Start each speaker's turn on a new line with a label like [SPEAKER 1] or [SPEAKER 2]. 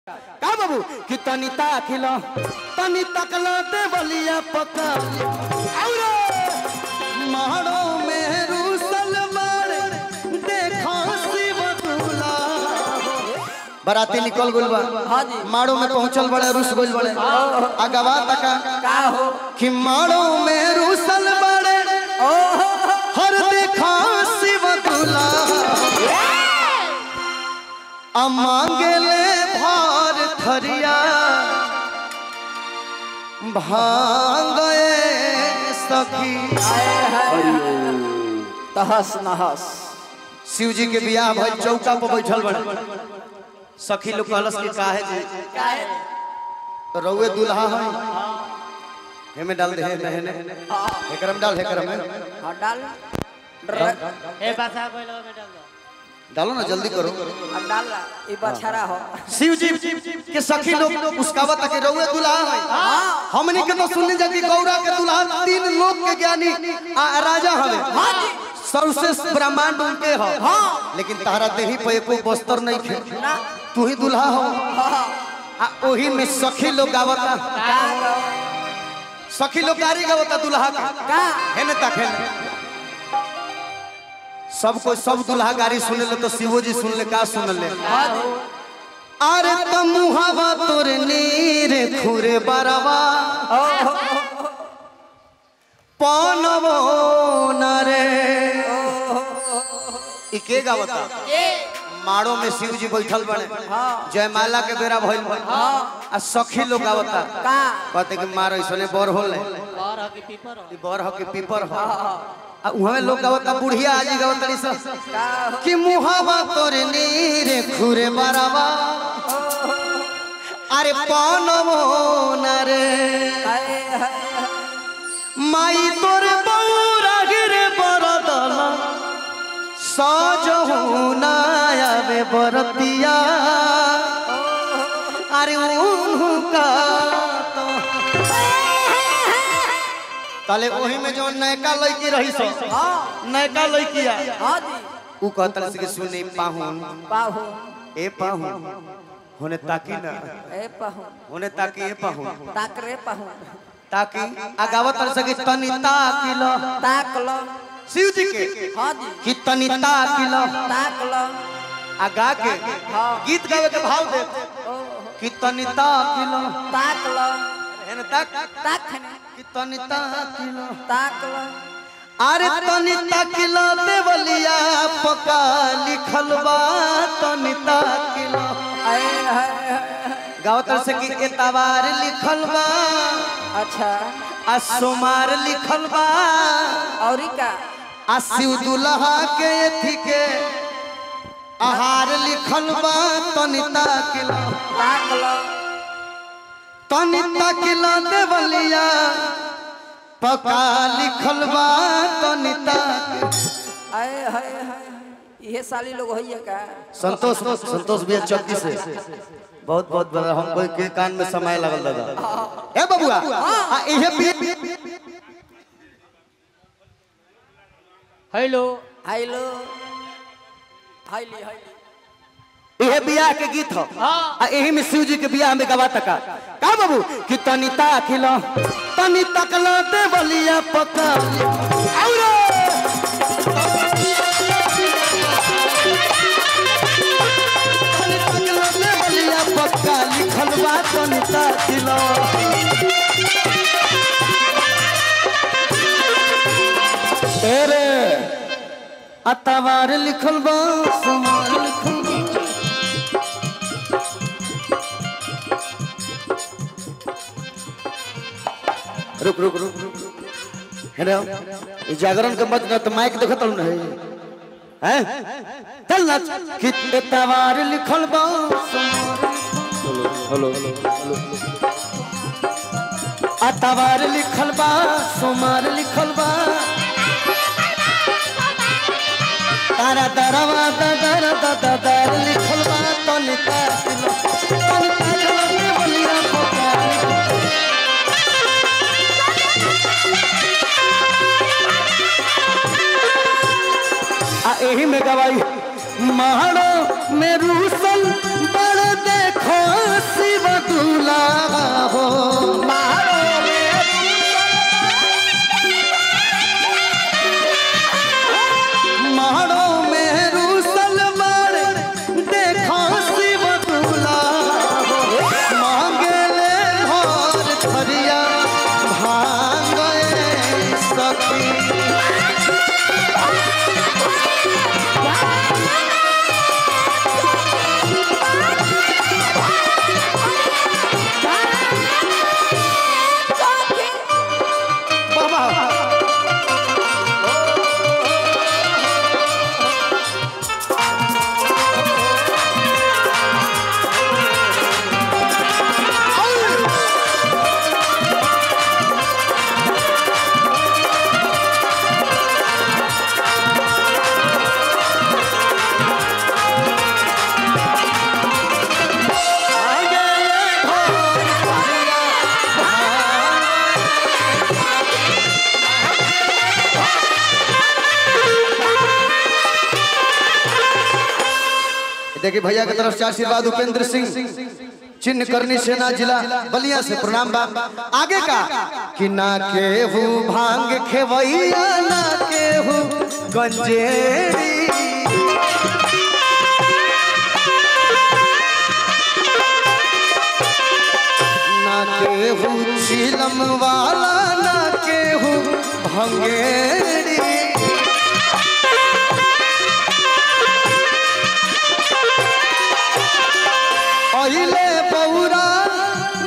[SPEAKER 1] का बाबू कि तनी ताकिल तनी तकल दे बलिया पका औरे मारो में रूसल मारे देखो शिव दूला बराती निकल गइल बा
[SPEAKER 2] हाँ जी।
[SPEAKER 1] मारो में पहुंचल बड़े रुस गइल बड़े अगवा तका
[SPEAKER 2] का हो
[SPEAKER 1] कि मारो में रूसल बड़े हर देखो शिव दूला आ मांगेले भार थरिया भांगे सखी
[SPEAKER 2] तहस नहस
[SPEAKER 1] शिव जी के बियाह भइल चौका पर बैठल बड़े सखी लोग कहलस कि काहे जी
[SPEAKER 2] काहे
[SPEAKER 1] तो रउए दुल्हा है हेमे डाल दे हेमे हेने एकरम डाल हेकरम में
[SPEAKER 2] हाँ डाल
[SPEAKER 3] ए बासा पहले में डाल दो
[SPEAKER 1] डालो ना जल्दी करो
[SPEAKER 2] अब डाल ला ये बछड़ा हो
[SPEAKER 1] शिव जी के सखी लोग उसकावा तक रउए दुल्हा है हमनी के तो सुनने जाती गौरा के दुल्हा तीन लोक के ज्ञानी आ राजा हवे सर्वश्रेष्ठ ब्रह्मांड उनके हो लेकिन तारा देही पे एको बस्तर नहीं खे तू ही दुल्हा हो आ ओही में सखी लोग गावता सखी लोग गारी गावता दुल्हा का
[SPEAKER 2] का
[SPEAKER 1] हेने तक हेने सब कोई सब दुल्हा गारी सुने ले तो शिवो जी सुन ले का सुन ले अरे तमुहावा तोर नीर खुरे बरवा पनवो नरे इके गावता माड़ो में शिव जी बैठल बने जयमाला के बेरा भइल बा आ सखी लोग गावता
[SPEAKER 2] का
[SPEAKER 1] कहते कि मारो इसने बर होले
[SPEAKER 3] और हकी पीपर हो
[SPEAKER 1] ई बर हो कि पीपर हो आ उहवे लोग गावता बुढ़िया आजी गावतड़ी सब कि मुहावा तोर नीर खुरे बरवा अरे पनवो नरे
[SPEAKER 2] हाय हाय
[SPEAKER 1] माई तोर बौरा गिरे बरदल सजहु नायावे बरतिया अरे उनका तो ताले ओही में जो नयका लड़की रही सो नयका लड़किया
[SPEAKER 2] हाँ जी
[SPEAKER 1] उ कहतल से कि सुने पाहुन
[SPEAKER 2] पाहु
[SPEAKER 1] ए पाहुन होने ताकी ना
[SPEAKER 2] ए पाहु
[SPEAKER 1] होने ताकी ए पाहुन
[SPEAKER 2] ताक रे पाहु
[SPEAKER 1] ताकि अगावत से कि तनी ताकी लो
[SPEAKER 2] ताक लो
[SPEAKER 1] शिव जी के
[SPEAKER 2] हाँ जी
[SPEAKER 1] कि तनी ताकी लो
[SPEAKER 2] ताक लो
[SPEAKER 1] आ गा के
[SPEAKER 2] हाँ।
[SPEAKER 1] गीत गावे के भाव दे
[SPEAKER 2] ओ
[SPEAKER 1] कि तनी ताकी लो
[SPEAKER 2] ताक लो
[SPEAKER 1] हेने ताक
[SPEAKER 2] ताक खने
[SPEAKER 1] कि तनी ताकी लो
[SPEAKER 2] ताक लो
[SPEAKER 1] अरे तनी ताकी लो देवलिया पका लिखल बा तनी ताकी लो
[SPEAKER 2] हाय हाय हाय
[SPEAKER 1] गावतर से कि एतवार लिखल बा
[SPEAKER 2] अच्छा
[SPEAKER 1] आ सोमार लिखल बा
[SPEAKER 2] और का
[SPEAKER 1] आ शिव दुल्हा के एथी के आहार लिखल बा तनी ताकी लो
[SPEAKER 2] ताक लो
[SPEAKER 1] तनी ताकी लो देवलिया पका लिखल बा तनी ताकी
[SPEAKER 2] हाय हाय हाय ये साली लोग होइए का
[SPEAKER 1] संतोष संतोष भैया चौकी से बहुत बहुत बड़ा हमको के कान में समय लगल दादा ए बबुआ आ इहे भी
[SPEAKER 3] हेलो
[SPEAKER 2] हेलो हाईली हाईली
[SPEAKER 1] इहे बियाह के गीत हो आ एही में शिव जी के बियाह में गवा तका का बाबू कि तनी ताकिल तनी तकल दे बलिया पका औरे तनी तकल दे बलिया पक्का लिखल बा तनी ताकिल तेरे अतवार लिखल बा सुमार लिखल बा रुक रुक रुक रुक हेलो ई जागरण के मत न तो माइक देखत न है हैं चल ना कि एतवार लिखल बा हेलो हेलो अतवार लिखल बा सोमार लिखल बा तारा दरवा दर दर लिखल बा तनी ताकिलो तनी ताकिलो के बलिया पोका आ एही में गवाई महाड़ो में रूसल बड़ देखो देखिए भैया की तरफ से आशीर्वाद उपेंद्र सिंह चिन्ह करनी सेना जिला बलिया से प्रणाम बा आगे का कि ना केहू भांग खेवैया ना केहू गंजेरी ना केहू चिलम वाला ना केहू भंगेरी अहिले बौरा